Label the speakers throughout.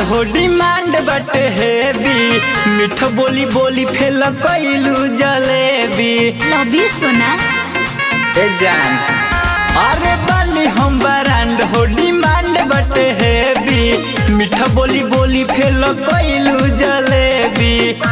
Speaker 1: हो डिमांड बटे हेवी मीठ बोली बोली फेल कैलू जलेबी
Speaker 2: लवी सोना
Speaker 1: ए जान अरे बानी हम ब्रांड हो डिमांड बटे हेवी मीठ बोली बोली फेल कैलू जलेबी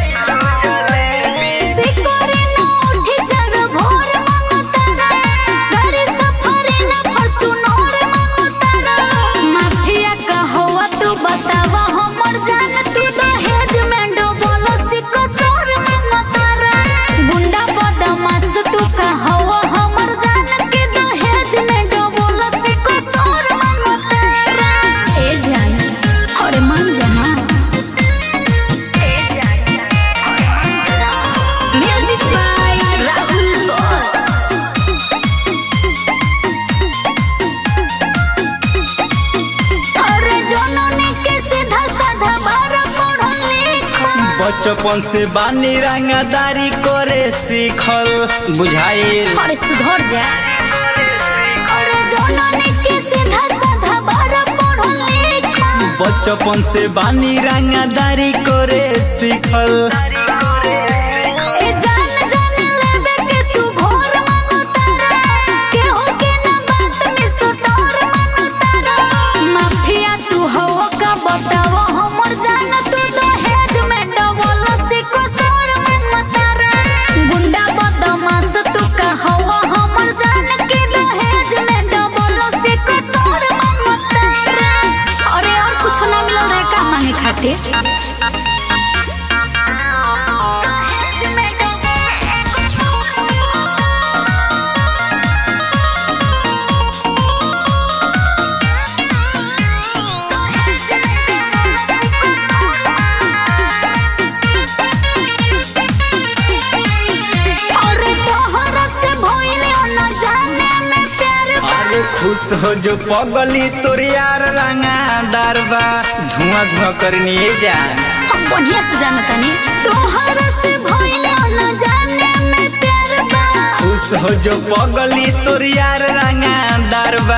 Speaker 2: सिकोरे न उठी चर भोर मांगो तारा गाड़ी सफरे न फॉर्च्यूनर मांगो तारा माफिया कहवा तू बतावा हमर जान तू दहेज में डोबल सिको सोर मांगो तारा गुंडा बदमाश तू कहवा हमर जान के दहेज में डोबल सिको सोर मांगो तारा ए जान अरे मान जाना Music by Rahul Boss. अरे जननी के सीधा साधा बार पढ़ल लिखल
Speaker 1: बचपन से बानी रंगदारी करे सीखल बुझाइल
Speaker 2: अरे सुधर जा अरे जननी के सीधा साधा बार पढ़ल लिखल
Speaker 1: बचपन से बानी रंगदारी करे सीखल
Speaker 2: ए जान जान लेबे के तू घोर मानो तारा केहू के ना बात में सुतोर मानो तारा माफिया तू हो का बतावा हमर जान तू दहेज में डबल सिको सोर मानो तारा गुंडा बदमाश तू का हवा हमर जान के दहेज में डबल सिको सोर मानो तारा अरे और कुछ ना मिलल रे का मांगे खातिर अरे तोहरा से भइले न जाने में प्यार बा।
Speaker 1: अरे खुश हो जो पगली तोर यार रंगादार बा धुआं धुआं करनी जान
Speaker 2: हम बढ़िया से जानतानी तोहरा से भइले न जाने में प्यार बा
Speaker 1: खुश हो जो पगली तोर यार रंगादार बा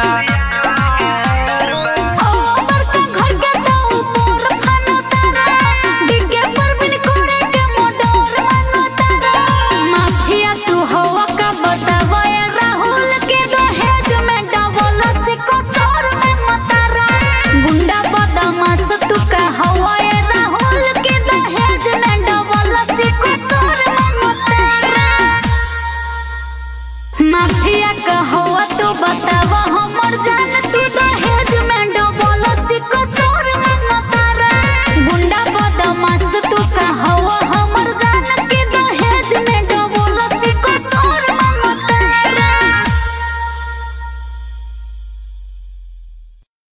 Speaker 2: ओ बड़का घर के तो ऊपर खानो तारा डिग्गे पर बिन कोड़े के मोडोर मानो तारा माफिया तू हवा का बतावा ए राहुल के दहेज में डबल सिको सोर में मतारा गुंडा बदमाश तू का हवा ए राहुल के दहेज में डबल सिको सोर में मतारा माफिया कहवा तू बतावा हमर जा